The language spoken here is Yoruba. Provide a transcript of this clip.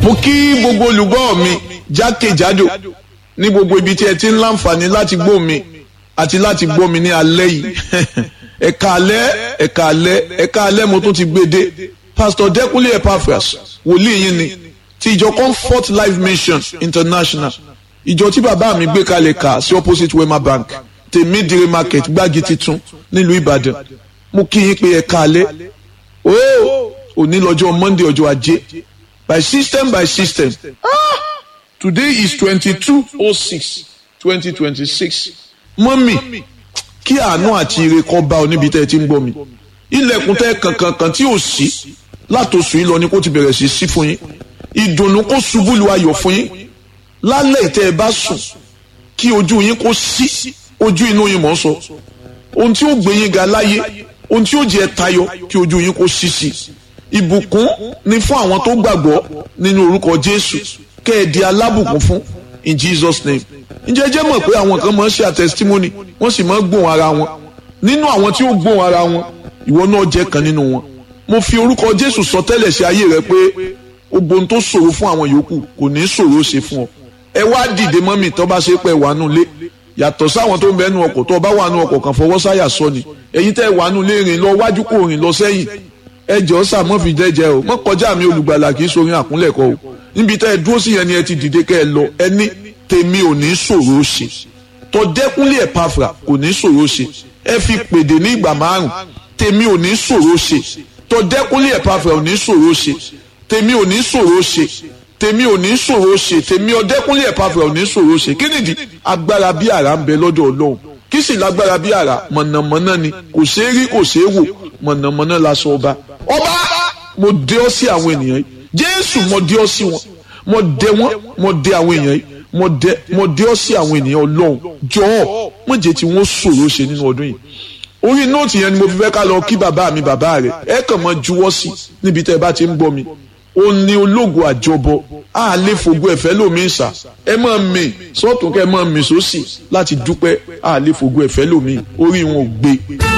mo kí gbogbo olùgbọ́ mi jákèjádò ní gbogbo ibi tí ẹ ti ń láǹfààní láti gbọ́ mi àti láti gbọ́ mi ní alẹ́ yìí ẹ̀ka alẹ́ ẹ̀ka alẹ́ ẹ̀ka alẹ́ mo tún ti gbé dé pastor Dẹ́kúnlé Epaphras wòlíì yín ni ti ìjọ Comfort Life Mission International ìjọ tí bàbá mi gbé kalẹ̀ kà sí opposite Wema Bank tèmídìrí market gbági titun nílùú Ìbàdàn mo kí yín pé ẹ̀ka alẹ́ ooo òní lọ́jọ́ Monday ọjọ́ ajé by system by system ah today is twenty-two oh six twenty twenty-six mọ́mì kí àánú àti ire kó bá ọ níbi tẹ́ ẹ ti ń gbọ́ mi ilẹ̀kùn tẹ́ kankankan tí ò sí látòsù yìí lọ ni kó ti bẹ̀rẹ̀ sí sí fún yín ìdùnnú kó ṣubú lu ayọ̀ fún yín lálẹ́ ìtẹ́ ẹ bá sùn kí ojú yín kó sí ojú inú yín mọ̀ ń sọ ohun tí ó gbé yín ga láyé ohun tí ó jẹ́ tayọ kí ojú yín kó sí sí ìbùkún ni fún àwọn tó gbàgbọ́ nínú orúkọ Jésù kẹ́ ẹ di alábùkún fún in Jesus name ǹjẹ́ jẹ́ mọ̀ pé àwọn kan máa ń ṣe àtẹsítímọ́nì wọ́n sì máa ń gbóhùn ara wọn nínú àwọn tí ó gbóhùn ara wọn ìwọ náà jẹ́ kan nínú wọn mo fi orúkọ Jésù sọ tẹ́lẹ̀ sí ayé rẹ pé gbogbo ohun tó ṣòro fún àwọn yòókù kò ní ṣòro ṣe fún ọ ẹ wá dìde mọ́mì tó bá ṣe pé wà nù lé yàtọ̀ sáwọn tó ń bẹ nu ọkọ̀ tó bá wà nù ọkọ̀ kan fọwọ́ sáyà sọ ni ẹ̀yin tẹ́ wà nù lé rìn lọ wájú kò rìn lọ sẹ́yìn ẹ jọ sà mọ́ fi jẹ́jẹ́ o mọ́ kọjá mi olùgbàlà kì í sorin àkúnlẹ̀kọ o níbi tẹ́ ẹ dúró sí yẹn ni ẹ ti dìde kẹ́ ẹ lọ ẹ ní tèmi ò ní ṣòro ṣe tọ́dẹ́kúnlé Ẹ̀páfùrà kò ní ṣòro ṣe ẹ fi pèdè ní ìgbà márùn tèmi ò ní ṣòro ṣe tọ́dẹ́kúnlé Ẹ̀páfùrà ò ní ṣòro ṣe tèmi ò ní ṣòro ṣe tèmi ò ní ṣòro ṣe tèmi ọdẹ́kúnlé Ẹ̀páfùrà ò ní ṣòro ṣe kí nìdí agbára bí àrá ń bẹ lọ́dọ̀ Ọlọ́run kí sì lágbára bí àrá mọ̀nàmọ́ná ni kò ṣeé rí kò ṣeé wò mọ̀nàmọ́ná la sọ ọba ọba mo dé ọ sí àwọn ènìyàn yìí Jésù mo dé ọ sí wọn mo dé wọn mo dé àwọn èèyàn yìí mo dé mo dé ọ sí àwọn ènìyàn Ọlọ́run jọ̀ọ́ mo jẹ́ tí wọ́n ṣòro ṣe nínú ọdún yìí orí nóòtì yẹn ni mo fi fẹ́ ká lọ kí bàbá mi bàbá rẹ̀ ẹ kàn mọ́ juwọ́ sí níbi tẹ́ ẹ bá ti ń gbọ́ mi ó ní ológo àjọbọ á lè fògo ẹ̀fẹ́ lómi ìsà ẹ máa mì sọ́tún kẹ́ ẹ máa mì sósì láti dúpẹ́ á lè fògo ẹ̀fẹ́ lómi orí wọn ò gbé.